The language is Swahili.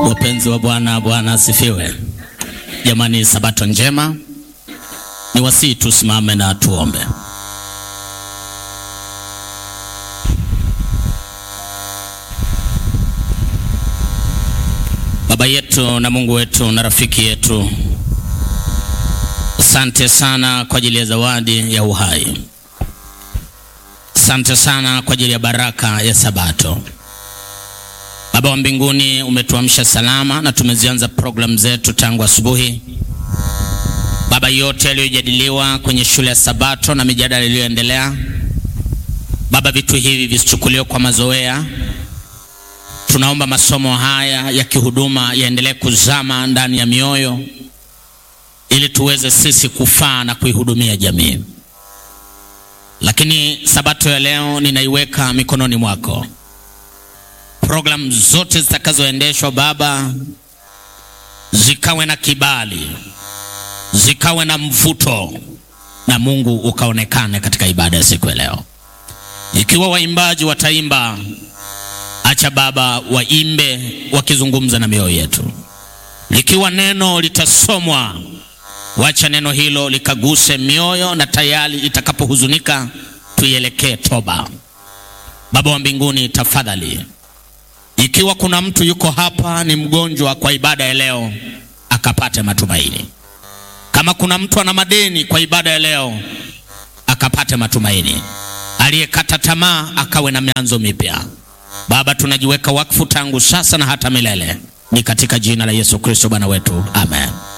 Wapenzi wa Bwana, Bwana asifiwe. Jamani, sabato njema. Ni wasii tusimame na tuombe. Baba yetu na Mungu wetu na rafiki yetu, asante sana kwa ajili ya zawadi ya uhai. Asante sana kwa ajili ya baraka ya sabato. Baba wa mbinguni, umetuamsha salama na tumezianza programu zetu tangu asubuhi. Baba, yote yaliyojadiliwa kwenye shule ya sabato na mijadala iliyoendelea, Baba, vitu hivi visichukuliwe kwa mazoea. Tunaomba masomo haya ya kihuduma yaendelee kuzama ndani ya mioyo, ili tuweze sisi kufaa na kuihudumia jamii. Lakini sabato ya leo ninaiweka mikononi mwako. Programu zote zitakazoendeshwa Baba, zikawe na kibali, zikawe na mvuto, na Mungu ukaonekane katika ibada ya siku ya leo. Ikiwa waimbaji wataimba, acha Baba waimbe wakizungumza na mioyo yetu. Likiwa neno litasomwa, wacha neno hilo likaguse mioyo, na tayari itakapohuzunika tuielekee toba. Baba wa mbinguni, tafadhali ikiwa kuna mtu yuko hapa ni mgonjwa kwa ibada ya leo, akapate matumaini. Kama kuna mtu ana madeni kwa ibada ya leo, akapate matumaini. Aliyekata tamaa akawe na mianzo mipya. Baba, tunajiweka wakfu tangu sasa na hata milele, ni katika jina la Yesu Kristo Bwana wetu, amen.